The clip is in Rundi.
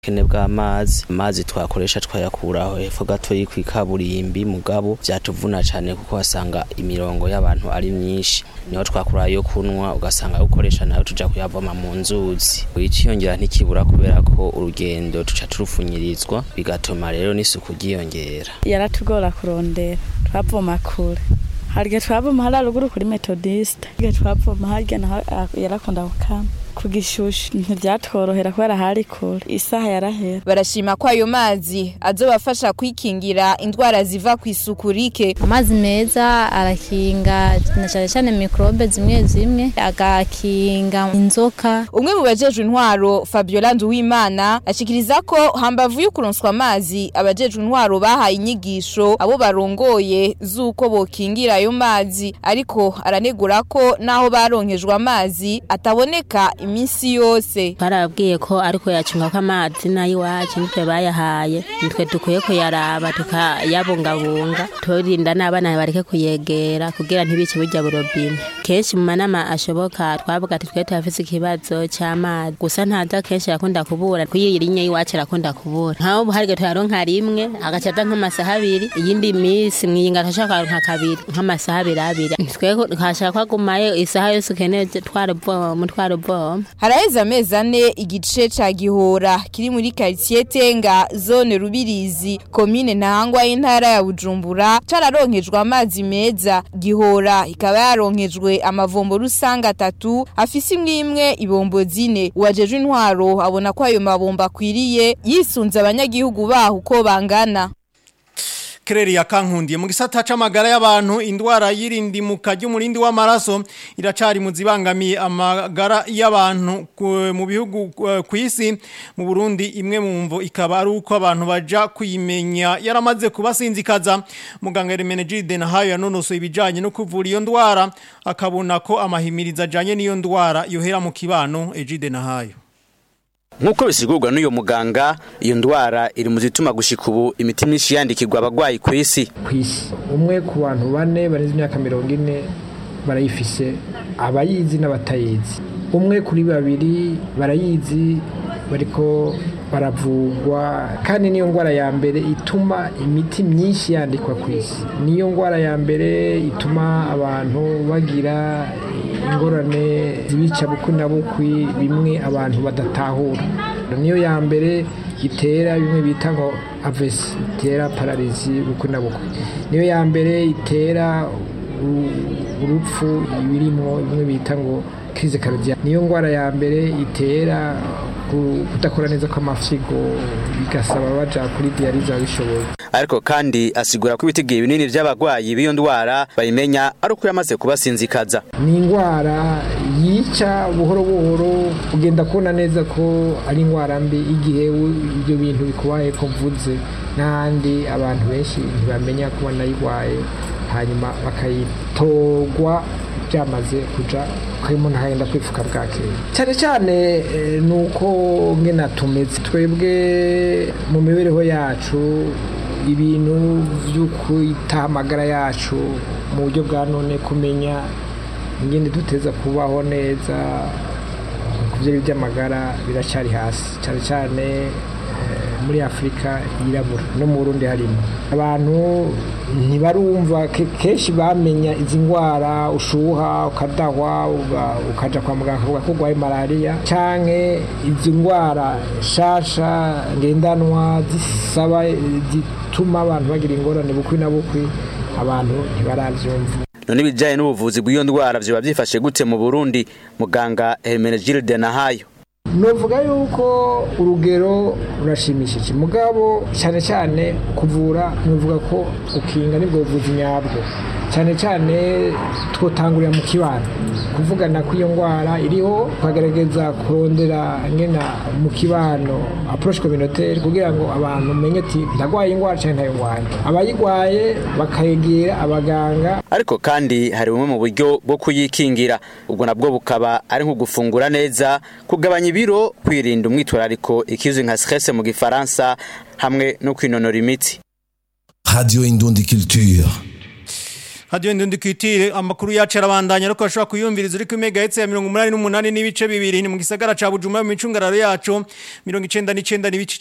kene bw'amazi amazi twakoresha twayakuraho hepfo gatoyi kw'ikaburimbi mugabo vyatuvuna cane kuko wasanga imirongo y'abantu ari myinshi niho twakura yo kunwa ugasanga ukoresha nayo tuja kuyavoma mu nzuzi iciyongera ntikibura kubera ko urugendo tuca turupfunyirizwa bigatuma rero n'isuku ryiyongera yaratugora kurondera twavoma kure harya twavoma hariya ruguru kuri metodiste harya twavoma harya naho yarakunda gukama ku gishushu ntibyatworohera kubera hari kure isaha yarahera barashima ko ayo mazi azobafasha kwikingira indwara ziva ku isuku rike amazi meza arakinga na cyane cyane mikorobe zimwe zimwe agakinga inzoka umwe mu bajejwe intwaro Fabiola Nduwimana ashikiriza ko hambavu yo kuronswa amazi abajejwe intwaro bahaye inyigisho abo barongoye z'uko bokingira ayo mazi ariko aranegura ko naho baronkejwe amazi ataboneka iminsi yose barabwiye ko ariko yacunga ko amazi nay'iwacu nitwe bayahaye nitwe dukwiye kuyaraba tukayabungabunga turinda n'abana bareke kuyegera kugira ntibice burya burobine kenshi mu manama ashoboka twavuga ati twe turafise ikibazo c'amazi gusa ntaza kenshi yakunda kubura kuyi rinye y'iwacu arakunda kubura nkaho ubu harige tuyaronka rimwe agaca aza nk'amasaha abiri iyindi minsi mwiyinga tashaka nka kabiri nk'amasaha abiri abiri twe twashaka kwagumayo isaha yose ukeneye twaruvoma twaruvoma haraheze amezi ane igice ca gihora kiri muri quartier tenga zone rubirizi komine ntahangwa y'intara ya bujumbura cararonkejwe amazi meza gihora ikaba yaronkejwe amavombo rusange atatu afise imwe imwe ibombo zine uwajejwe intwaro abona ko ayo mabombo akwiriye yisunze abanyagihugu baho uko bangana Kereri ya kankundiye mu gisata c'amagara y'abantu indwara y'irindimuka ry'umurindi w'amaraso iracari mu zibangamiye amagara y'abantu mu bihugu ku isi mu Burundi imwe mu mvo ikaba ari uko abantu baja kuyimenya yaramaze kubasinzikaza muganga Hermenegilde Nahayo yanonosoye ibijanye no kuvura iyo ndwara akabona ko amahimiriza ajanye n'iyo ndwara yohera mu kibano Egide Nahayo Nkuko bisigurwa n'uyo muganga iyo ndwara iri mu zituma gushika ubu imiti myinshi yandikirwa abagwayi ku isi kw'isi umwe ku bantu bane barenze imyaka mirongo ine barayifise abayizi n'abatayizi umwe kuri babiri barayizi bariko baravugwa kandi niyo ndwara ya mbere ituma imiti myinshi yandikwa ku isi niyo ndwara ya mbere ituma abantu bagira ingorane zibica bukwi na bukwi bimwe abantu badatahura niyo ya mbere itera bimwe bita ngo avesi itera pararizi bukwi na bukwi niyo ya mbere itera urupfu ibirimo bimwe bita ngo kirize karodiya niyo ndwara ya mbere itera kudakora neza kw'amafyigo bigasaba baja kuri diyariza bishoboye ariko kandi asigura ko ibitigiye binini by'abagwayi b'iyo ndwara bayimenya ari uko yamaze kubasinzikaza ni indwara yica buhoro buhoro ugenda kubona neza ko ari indwara mbi igihe ibyo bintu bikubaye ko mvuze n'ahandi abantu benshi ntibamenya ko banayirwaye hanyuma bakayitorwa byamaze kuja ko umuntu agenda kwifuka bwakeye cyane cyane ni uko ngena tumeze twebwe mu mibereho yacu ibintu byo kwita amagara yacu mu buryo bwa none kumenya ingene duteza kubaho neza ku byo by'amagara biracyari hasi cyane cyane muri afurika yirabura no mu burundi harimo abantu ntibarumva kenshi bamenya izi ndwara ushuha ukadahwa ukaja kwa muganga akavuga ko urwaye malariya canke izi ndwara shasha ngendanwa zisaba zituma abantu bagira ingorane bukwi na bukwi abantu ntibaravyumva none ibijanye n'ubuvuzi bw'iyo ndwara vyoba vyifashe gute mu burundi muganga hermenegilde nahayo novuga yuko urugero rurashimishije mugabo cyane cyane kuvura nuvuga ko ukinga nibwo buvuzi nyabwo cyane cyane twotangurira mu kibano kuvugana ko iyo ndwara iriho tukagerageza kurondera ngena mu kibano approche communautaire kugira ngo abantu menye ati ndagwaye indwara cyane ntayo ndwaye abayigwaye bakayegera abaganga ariko kandi hari bumwe mu buryo bwo kuyikingira ubwo nabwo bukaba ari nko gufungura neza kugabanya ibiro kwirinda umwitwarariko ikizwi nka stress mu gifaransa hamwe no kwinonora imitsi Radio Indundi Culture Radio Ndundi kwitire amakuru yacu arabandanya ariko ashobora kuyumviriza uri ku megahertz ya 188 n'ibice bibiri ni mu gisagara ca Bujumbura mu micungararo yacu 99 n'ibice